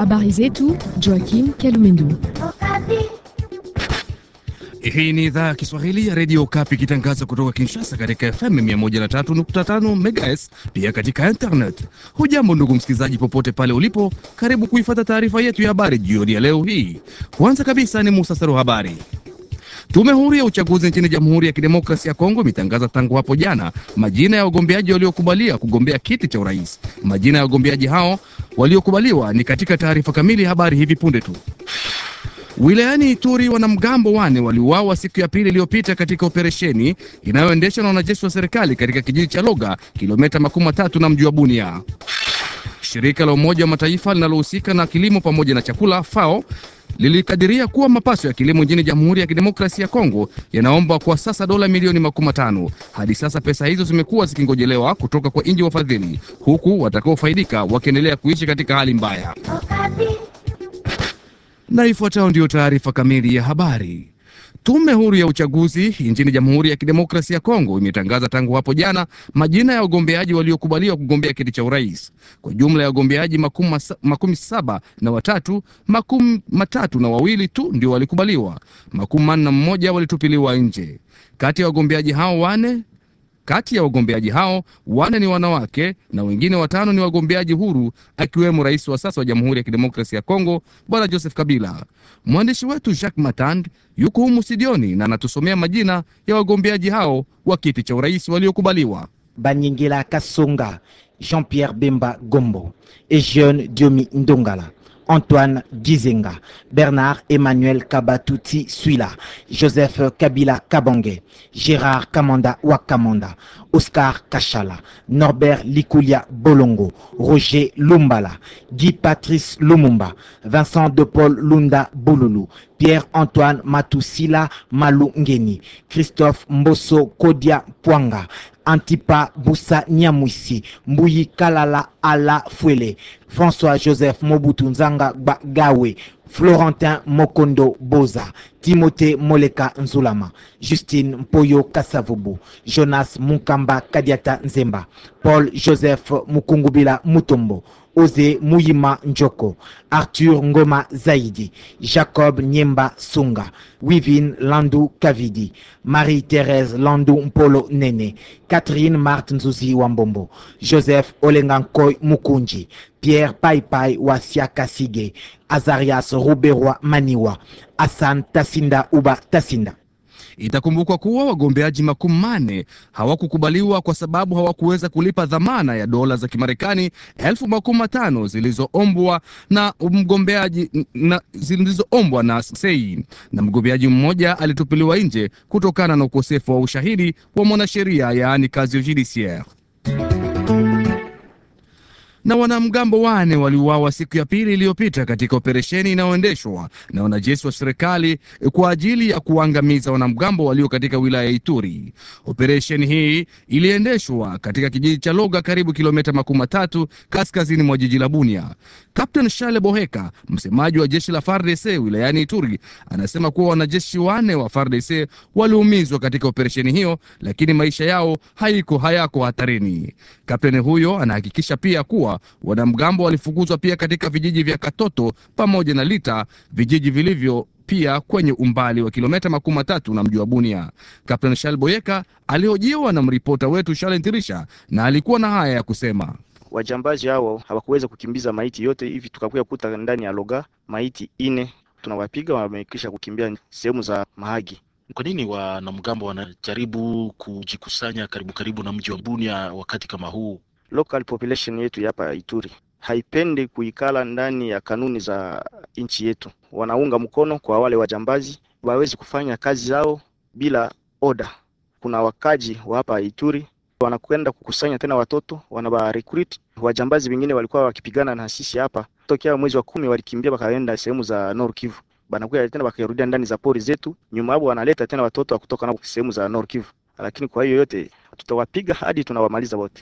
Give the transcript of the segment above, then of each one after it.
Habari zetu Joakim Kalumendo. Hii ni idhaa ya Kiswahili ya redio Kapi ikitangaza kutoka Kinshasa katika FM 103.5 MHz, pia katika internet. Hujambo ndugu msikilizaji, popote pale ulipo, karibu kuifata taarifa yetu ya habari jioni ya leo hii. Kwanza kabisa ni muhtasari wa habari. Tume huru ya uchaguzi nchini Jamhuri ya Kidemokrasia ya Kongo imetangaza tangu hapo jana majina ya wagombeaji waliokubalia kugombea kiti cha urais. Majina ya wagombeaji hao waliokubaliwa ni katika taarifa kamili ya habari hivi punde tu. Wilayani Ituri, wanamgambo wane waliuawa siku ya pili iliyopita katika operesheni inayoendeshwa na wanajeshi wa serikali katika kijiji cha Loga, kilomita makumi matatu na mji wa Bunia. Shirika la Umoja wa Mataifa linalohusika na kilimo pamoja na chakula FAO lilikadiria kuwa mapato ya kilimo nchini Jamhuri ya Kidemokrasia ya Kongo yanaomba kwa sasa dola milioni makumi matano. Hadi sasa pesa hizo zimekuwa zikingojelewa kutoka kwa nchi wafadhili, huku watakaofaidika wakiendelea kuishi katika hali mbaya. Na ifuatayo ndiyo taarifa kamili ya habari. Tume huru ya uchaguzi nchini Jamhuri ya Kidemokrasia ya Kongo imetangaza tangu hapo jana majina ya wagombeaji waliokubaliwa kugombea kiti cha urais. Kwa jumla ya wagombeaji makumi, makumi saba na watatu, makumi matatu na wawili tu ndio walikubaliwa, makumi manne na mmoja walitupiliwa nje. Kati ya wagombeaji hao wane kati ya wagombeaji hao wane ni wanawake na wengine watano ni wagombeaji huru, akiwemo rais wa sasa wa Jamhuri ya Kidemokrasia ya Kongo Bwana Joseph Kabila. Mwandishi wetu Jacques Matand yuko humu studioni na anatusomea majina ya wagombeaji hao wa kiti cha urais waliokubaliwa. Banyingila Kasonga, Jean-Pierre Bemba Gombo, Ejeune Diomi Ndongala, Antoine Gizenga, Bernard Emmanuel Kabatuti Suila, Joseph Kabila Kabange, Gérard Kamanda Wakamanda, Oscar Kachala, Norbert Likulia Bolongo, Roger Lumbala, Guy Patrice Lumumba, Vincent de Paul Lunda Bululu, Pierre-Antoine Matusila Malungeni, Christophe Mboso Kodia Pwanga, Antipa Boussa Nyamwisi, Mbuyi Kalala Ala Fwele, François-Joseph Mobutu Nzanga Gawe, Florentin Mokondo Boza, Timothée Moleka Nzulama, Justine Mpoyo Kasavubu, Jonas Munkamba Kadiata Nzemba, Paul Joseph Mukungubila Mutombo, Ose Muyima Njoko, Arthur Ngoma Zaidi, Jacob Nyemba Sunga, Wivin Landu Kavidi, Marie-Thérèse Landu Mpolo Nene, Catherine Martin Nzuzi Wambombo, Joseph Olengankoy Mukunji, Pierre Paipai Wasia Kasige, Azarias Ruberwa Maniwa, Hassan Tasinda Uba Tasinda. Itakumbukwa kuwa wagombeaji makumi manne hawakukubaliwa kwa sababu hawakuweza kulipa dhamana ya dola za Kimarekani elfu makumi matano zilizoombwa na mgombeaji na zilizoombwa na sei, na mgombeaji mmoja alitupiliwa nje kutokana na ukosefu wa ushahidi wa mwanasheria, yaani kazi judiciaire na wanamgambo wane waliuawa siku ya pili iliyopita katika operesheni inayoendeshwa na wanajeshi wa serikali kwa ajili ya kuangamiza wanamgambo walio katika wilaya ya Ituri. Operesheni hii iliendeshwa katika kijiji cha Loga, karibu kilomita makumi matatu kaskazini mwa jiji la Bunia. Kapten Shale Boheka, msemaji wa jeshi la FARDC wilayani Ituri, anasema kuwa wanajeshi wane wa FARDC waliumizwa katika operesheni hiyo, lakini maisha yao haiko hayako hatarini. Kapteni huyo anahakikisha pia kuwa wanamgambo walifukuzwa pia katika vijiji vya Katoto pamoja na Lita, vijiji vilivyo pia kwenye umbali wa kilomita makumi matatu na mji wa Bunia. Kapteni Shal Boyeka alihojiwa na mripota wetu Shale Ntirisha na alikuwa na haya ya kusema. Wajambazi hao hawakuweza kukimbiza maiti yote hivi, tukakuya kuta ndani ya Loga maiti ine, tunawapiga wamekisha kukimbia sehemu za Mahagi. Kwa nini wanamgambo wanajaribu kujikusanya karibu karibu na mji wa Bunia wakati kama huu? Local population yetu hapa Ituri haipendi kuikala ndani ya kanuni za nchi yetu. Wanaunga mkono kwa wale wajambazi wawezi kufanya kazi zao bila oda. Kuna wakaji wa hapa Ituri wanakwenda kukusanya tena watoto wanaba recruit. Wajambazi wengine walikuwa wakipigana na sisi hapa tokea mwezi wa kumi, walikimbia wakaenda sehemu za Nord Kivu, banakuja tena wakarudia ndani za pori zetu, nyuma hapo wanaleta tena watoto wa kutoka na sehemu za Nord Kivu. Lakini kwa hiyo yote tutawapiga hadi tunawamaliza wote.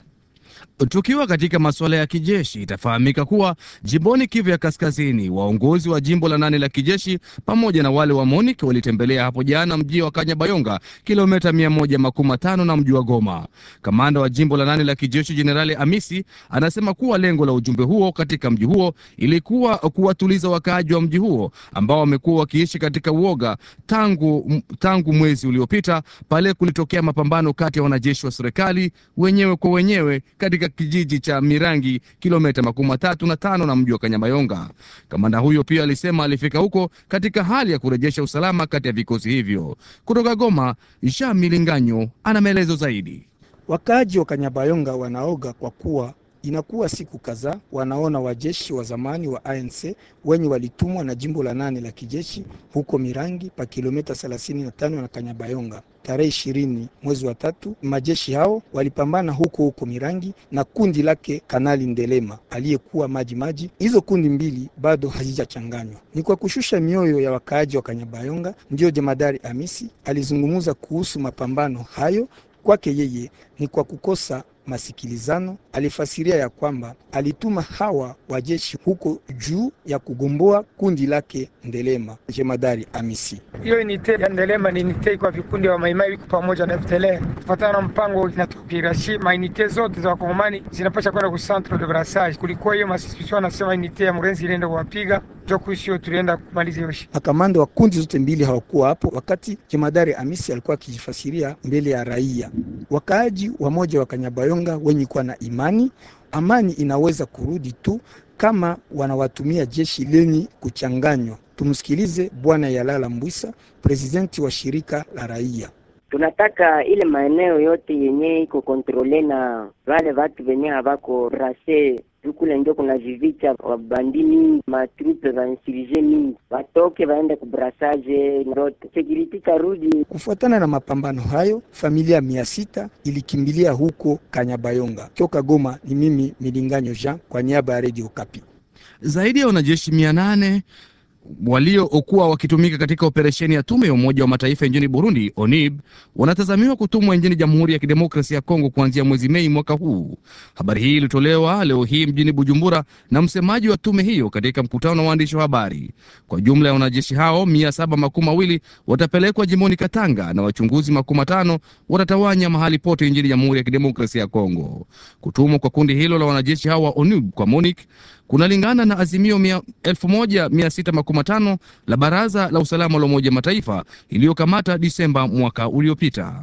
Tukiwa katika masuala ya kijeshi, itafahamika kuwa jimboni Kivu ya Kaskazini, waongozi wa jimbo la nane la kijeshi pamoja na wale wa MONUC walitembelea hapo jana mji wa Kanyabayonga, kilomita mia moja makumi matano na mji wa Goma. Kamanda wa jimbo la nane la kijeshi Jenerali Amisi anasema kuwa lengo la ujumbe huo katika mji huo ilikuwa kuwatuliza wakaaji wa mji huo ambao wamekuwa wakiishi katika uoga tangu, tangu mwezi uliopita pale kulitokea mapambano kati ya wanajeshi wa serikali wenyewe kwa wenyewe katika kijiji cha Mirangi kilomita makumi matatu na tano na mji wa Kanyabayonga. Kamanda huyo pia alisema alifika huko katika hali ya kurejesha usalama kati ya vikosi hivyo. Kutoka Goma, Jean Milinganyo ana maelezo zaidi. Wakaaji wa Kanyabayonga wanaoga kwa kuwa inakuwa siku kadhaa wanaona wajeshi wa zamani wa ANC wenye walitumwa na jimbo la nane la kijeshi huko Mirangi pa kilomita 35 na Kanyabayonga. Tarehe ishirini mwezi wa tatu, majeshi hao walipambana huko huko Mirangi na kundi lake Kanali Ndelema aliyekuwa maji maji. Hizo kundi mbili bado hazijachanganywa. Ni kwa kushusha mioyo ya wakaaji wa Kanyabayonga ndiyo jemadari Amisi alizungumza kuhusu mapambano hayo. Kwake yeye ni kwa kukosa masikilizano. Alifasiria ya kwamba alituma hawa wajeshi huko juu ya kugomboa kundi lake Ndelema. Jemadari Amisi: hiyo inite ya Ndelema ni inite kwa vikundi wa maimai wiko pamoja na FDLR kufatana na mpango inatupirashi mainite zote za wakongomani zinapasha kwenda ku centre de brassage. Kulikuwa hiyo masispisio, anasema inite ya Murenzi ilienda kuwapiga jokuisio, tulienda kumaliza hiyo. Makamanda wa kundi zote mbili hawakuwa hapo wakati jemadari Amisi alikuwa akijifasiria mbele ya raia. Wakaaji wamoja wa Kanyabayonga wenye kuwa na imani amani inaweza kurudi tu kama wanawatumia jeshi lenye kuchanganywa. Tumsikilize Bwana Yalala Mbwisa, presidenti wa shirika la raia. Tunataka ile maeneo yote yenye iko kontrole na wale watu venye havako rase tukule, ndio kuna vivicha wabandi mingi, matrupe va insurge mingi, watoke waende kubrasaje ndote security karudi. Kufuatana na mapambano hayo, familia mia sita ilikimbilia huko Kanyabayonga. Toka Goma ni mimi Milinganyo Jean kwa niaba ya Radio Kapi. Zaidi ya wanajeshi mia nane waliokuwa wakitumika katika operesheni ya tume ya Umoja wa Mataifa nchini Burundi, ONIB, wanatazamiwa kutumwa nchini Jamhuri ya Kidemokrasia ya Kongo kuanzia mwezi Mei mwaka huu. Habari hii ilitolewa leo hii mjini Bujumbura na msemaji wa tume hiyo katika mkutano na waandishi wa habari. Kwa jumla ya wanajeshi hao mia saba makumi mawili watapelekwa jimboni Katanga na wachunguzi makumi matano watatawanya mahali pote nchini Jamhuri ya Kidemokrasia ya Kongo. Kutumwa kwa kundi hilo la wanajeshi hao wa ONIB kwa MONUC kunalingana na azimio elfu moja mia sita makumi matano la Baraza la Usalama la Umoja Mataifa iliyokamata Disemba mwaka uliopita.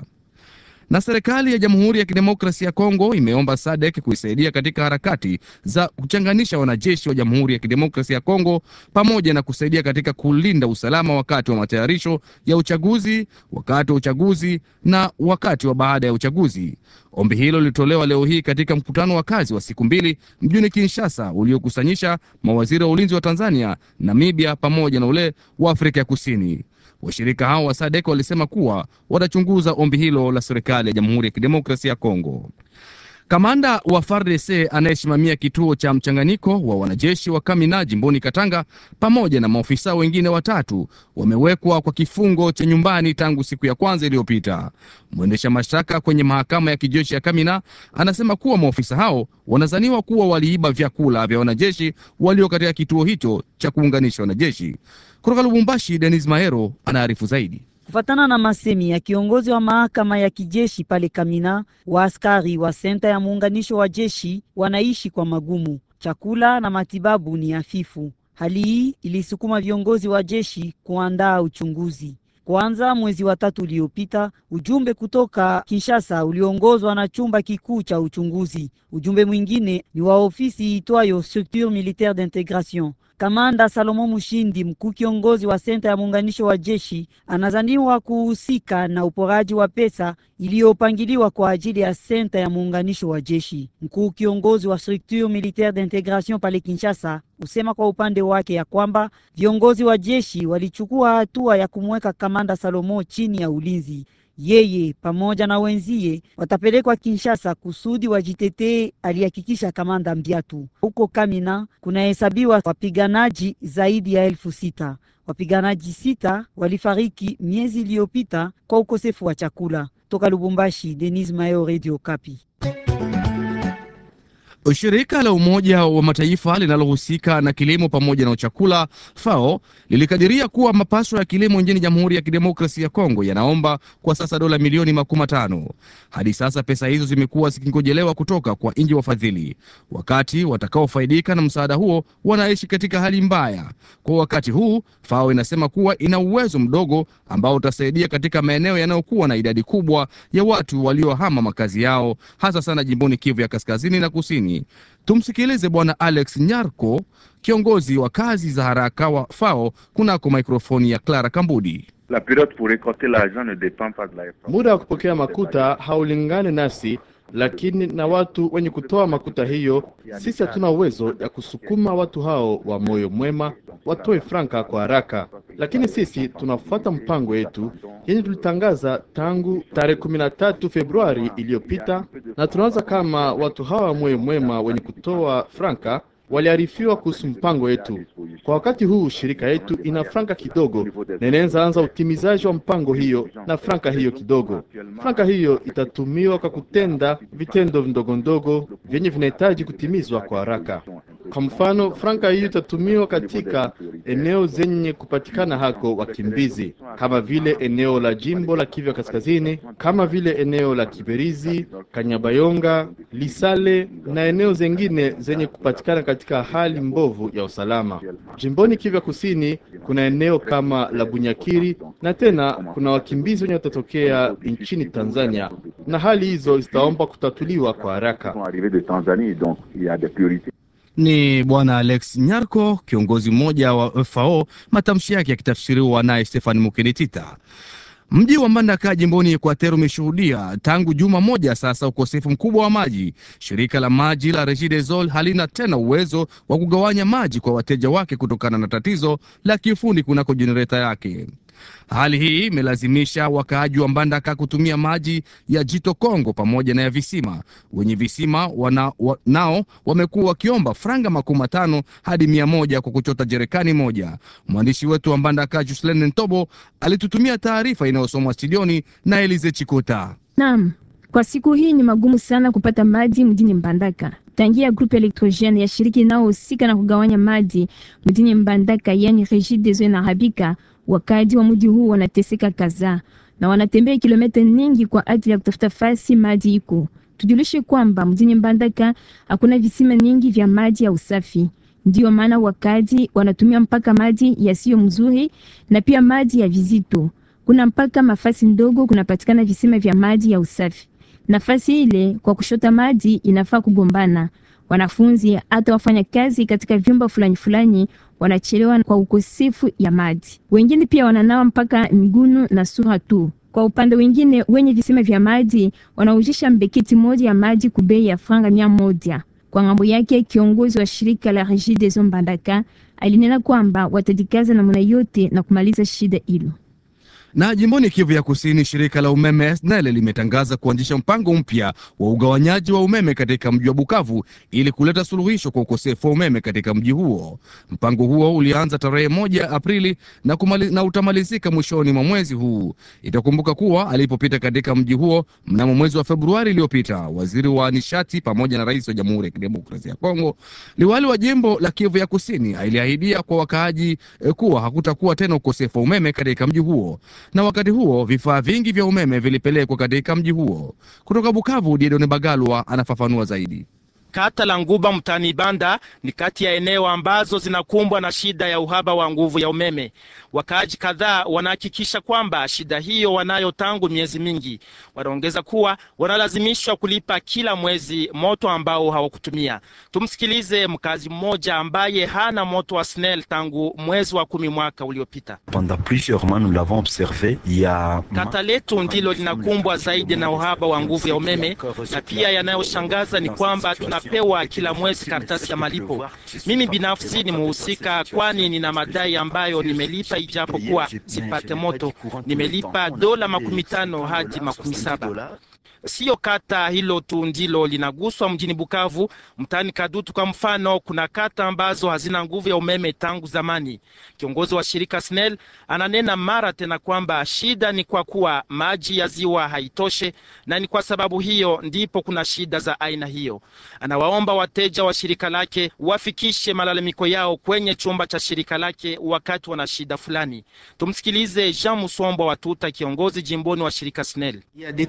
Na serikali ya Jamhuri ya Kidemokrasia ya Kongo imeomba SADC kuisaidia katika harakati za kuchanganisha wanajeshi wa Jamhuri ya Kidemokrasia ya Kongo pamoja na kusaidia katika kulinda usalama wakati wa matayarisho ya uchaguzi, wakati wa uchaguzi na wakati wa baada ya uchaguzi. Ombi hilo lilitolewa leo hii katika mkutano wa kazi wa siku mbili mjini Kinshasa uliokusanyisha mawaziri wa ulinzi wa Tanzania, Namibia pamoja na ule wa Afrika ya Kusini. Washirika hao wa SADC walisema kuwa watachunguza ombi hilo la serikali ya Jamhuri ya Kidemokrasia ya Kongo. Kamanda wa FARDC anayesimamia kituo cha mchanganyiko wa wanajeshi wa Kamina jimboni Katanga pamoja na maofisa wengine watatu wamewekwa kwa kifungo cha nyumbani tangu siku ya kwanza iliyopita. Mwendesha mashtaka kwenye mahakama ya kijeshi ya Kamina anasema kuwa maofisa hao wanazaniwa kuwa waliiba vyakula vya wanajeshi walio katika kituo hicho cha kuunganisha wanajeshi. Kutoka Lubumbashi, Denis Mahero anaarifu zaidi. Kufatana na masemi ya kiongozi wa mahakama ya kijeshi pale Kamina, waaskari wa senta ya muunganisho wa jeshi wanaishi kwa magumu, chakula na matibabu ni hafifu. Hali hii ilisukuma viongozi wa jeshi kuandaa uchunguzi. Kwanza mwezi wa tatu uliopita, ujumbe kutoka Kinshasa uliongozwa na chumba kikuu cha uchunguzi. Ujumbe mwingine ni wa ofisi itwayo Structure Militaire d'Integration. Kamanda Salomo Mushindi, mkuu kiongozi wa senta ya muunganisho wa jeshi, anazaniwa kuhusika na uporaji wa pesa iliyopangiliwa kwa ajili ya senta ya muunganisho wa jeshi. Mkuu kiongozi wa Structure Militaire d'Integration pale Kinshasa usema kwa upande wake ya kwamba viongozi wa jeshi walichukua hatua ya kumweka kamanda Salomo chini ya ulinzi. Yeye pamoja na wenzie watapelekwa Kinshasa kusudi wajitetee, alihakikisha kamanda Mbiatu. Huko Kamina kunahesabiwa wapiganaji zaidi ya elfu sita. Wapiganaji sita walifariki miezi iliyopita kwa ukosefu wa chakula. Toka Lubumbashi, Denis Mayo, Radio Kapi. Shirika la Umoja wa Mataifa linalohusika na kilimo pamoja na chakula FAO lilikadiria kuwa mapato ya kilimo nchini Jamhuri ya Kidemokrasia ya Kongo yanaomba kwa sasa dola milioni makumi matano. Hadi sasa pesa hizo zimekuwa zikingojelewa kutoka kwa nchi wafadhili, wakati watakaofaidika na msaada huo wanaishi katika hali mbaya. Kwa wakati huu, FAO inasema kuwa ina uwezo mdogo ambao utasaidia katika maeneo yanayokuwa na idadi kubwa ya watu waliohama makazi yao, hasa sana jimboni Kivu ya kaskazini na kusini. Tumsikilize Bwana Alex Nyarko, kiongozi wa kazi za haraka wa FAO kunako mikrofoni ya Clara Kambudi. La période pour récolter l'argent ne dépend pas de la Muda wa kupokea makuta haulingani nasi, lakini na watu wenye kutoa makuta hiyo. Sisi hatuna uwezo ya kusukuma watu hao wa moyo mwema watoe franka kwa haraka, lakini sisi tunafuata mpango yetu yenye tulitangaza tangu tarehe kumi na tatu Februari iliyopita, na tunaanza kama watu hawa wa moyo mwema wenye kutoa franka waliarifiwa kuhusu mpango wetu. Kwa wakati huu shirika yetu ina franka kidogo na inaanza anza utimizaji wa mpango hiyo na franka hiyo kidogo. Franka hiyo itatumiwa kwa kutenda vitendo ndogo ndogo vyenye vinahitaji kutimizwa kwa haraka. Kwa mfano, franka hiyo itatumiwa katika eneo zenye kupatikana hako wakimbizi kama vile eneo la jimbo la Kivu Kaskazini, kama vile eneo la Kiberizi, Kanyabayonga, Lisale na eneo zengine zenye kupatikana katika hali mbovu ya usalama. Jimboni Kivu Kusini kuna eneo kama la Bunyakiri na tena kuna wakimbizi wenye watatokea nchini Tanzania, na hali hizo zitaomba kutatuliwa kwa haraka. Ni Bwana Alex Nyarko, kiongozi mmoja wa FAO, matamshi yake yakitafsiriwa naye Stefan Mukenitita. Mji wa Mbandaka jimboni Equateur umeshuhudia tangu juma moja sasa ukosefu mkubwa wa maji. Shirika la maji la Regideso halina tena uwezo wa kugawanya maji kwa wateja wake kutokana na tatizo la kiufundi kunako jenereta yake. Hali hii imelazimisha wakaaji wa Mbandaka kutumia maji ya jito Kongo pamoja na ya visima. Wenye visima wana, wa, nao wamekuwa wakiomba franga makumi matano hadi mia moja kwa kuchota jerekani moja. Mwandishi wetu wa Mbandaka Juslen Ntobo alitutumia taarifa inayosomwa studioni na Elize Chikota. Naam, kwa siku hii ni magumu sana kupata maji mjini Mbandaka tangia grupu elektrogene ya shiriki inayohusika na kugawanya maji mjini Mbandaka, yani Regideso inaharibika. Wakaji wa mji huu wanateseka kadhaa na wanatembea kilomita nyingi kwa ajili ya kutafuta fasi maji iko. Tujulishe kwamba mjini Mbandaka hakuna visima nyingi vya maji ya usafi, ndiyo maana wakaji wanatumia mpaka maji yasiyo mzuri na pia maji ya vizito. Kuna mpaka mafasi ndogo kunapatikana visima vya maji ya usafi. Nafasi ile kwa kushota maji inafaa kugombana. Wanafunzi hata wafanya kazi katika vyumba fulani fulani wanachelewa kwa ukosefu ya maji. Wengine pia wananawa mpaka migunu na sura tu. Kwa upande wengine, wenye visima vya maji wanaujisha mbeketi moja ya maji kubei ya franga mia moja. Kwa ngambo yake, kiongozi wa shirika la Regideso Mbandaka alinena kwamba watajikaza namna yote na kumaliza shida hilo. Na jimboni Kivu ya Kusini, shirika la umeme SNEL limetangaza kuanzisha mpango mpya wa ugawanyaji wa umeme katika mji wa Bukavu ili kuleta suluhisho kwa ukosefu wa umeme katika mji huo. Mpango huo ulianza tarehe moja Aprili na, kumali, na utamalizika mwishoni mwa mwezi huu. Itakumbuka kuwa alipopita katika mji huo mnamo mwezi wa Februari iliyopita, waziri wa nishati pamoja na rais wa Jamhuri ya Kidemokrasia ya Kongo, liwali wa jimbo la Kivu ya Kusini aliahidia kwa wakaaji eh, kuwa hakutakuwa tena ukosefu wa umeme katika mji huo na wakati huo vifaa vingi vya umeme vilipelekwa katika mji huo. Kutoka Bukavu, Diedone Bagalwa anafafanua zaidi. Kata la Nguba mtaani Banda ni kati ya eneo ambazo zinakumbwa na shida ya uhaba wa nguvu ya umeme. Wakaaji kadhaa wanahakikisha kwamba shida hiyo wanayo tangu miezi mingi. Wanaongeza kuwa wanalazimishwa kulipa kila mwezi moto ambao hawakutumia. Tumsikilize mkazi mmoja ambaye hana moto wa SNEL tangu mwezi wa kumi mwaka uliopita. Kata letu ndilo linakumbwa zaidi na uhaba wa nguvu ya umeme, na pia yanayoshangaza ni kwamba tunapewa kila mwezi karatasi ya malipo. Mimi binafsi ni muhusika, kwani nina madai ambayo nimelipa ijapo kuwa sipate moto. Nimelipa dola makumi tano hadi makumi saba. Siyo kata hilo tu ndilo linaguswa mjini Bukavu. Mtaani Kadutu kwa mfano, kuna kata ambazo hazina nguvu ya umeme tangu zamani. Kiongozi wa shirika SNEL ananena mara tena kwamba shida ni kwa kuwa maji ya ziwa haitoshe, na ni kwa sababu hiyo ndipo kuna shida za aina hiyo. Anawaomba wateja wa shirika lake wafikishe malalamiko yao kwenye chumba cha shirika lake wakati wana shida fulani. Tumsikilize Jean Musombo wa Tuta, kiongozi jimboni wa shirika SNEL.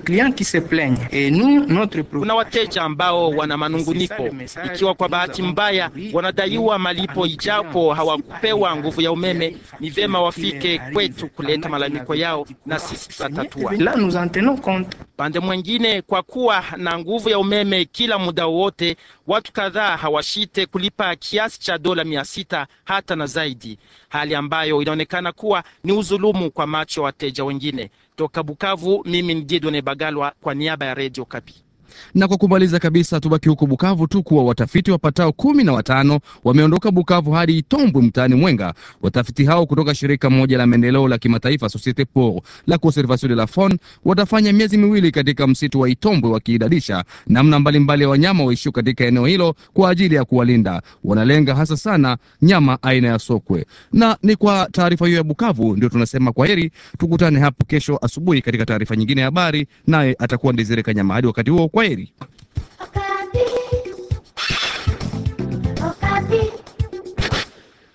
Kuna wateja ambao wana manunguniko, ikiwa kwa bahati mbaya wanadaiwa malipo ijapo hawakupewa nguvu ya umeme, ni vema wafike kwetu kuleta malalamiko yao na sisi tutatatua. Pande mwengine, kwa kuwa na nguvu ya umeme kila muda wowote, watu kadhaa hawashite kulipa kiasi cha dola mia sita hata na zaidi, hali ambayo inaonekana kuwa ni uzulumu kwa macho ya wateja wengine. Toka Bukavu, mimi ni Didone Bagalwa kwa niaba ya Radio Kapi. Na kwa kumaliza kabisa, tubaki huko Bukavu tu kuwa watafiti wapatao kumi na watano wameondoka Bukavu hadi Itombwe mtaani Mwenga. Watafiti hao kutoka shirika moja la maendeleo la kimataifa Societe pour la conservation de la faune watafanya miezi miwili katika msitu wa Itombwe wakiidadisha namna mbalimbali ya wanyama waishio katika eneo hilo kwa ajili ya kuwalinda. Wanalenga hasa sana nyama aina ya sokwe. Na ni kwa taarifa hiyo ya Bukavu ndio tunasema kwa heri, tukutane hapo kesho asubuhi katika taarifa nyingine ya habari, naye atakuwa Ndezere Kanyama. Hadi wakati huo, kwa heri.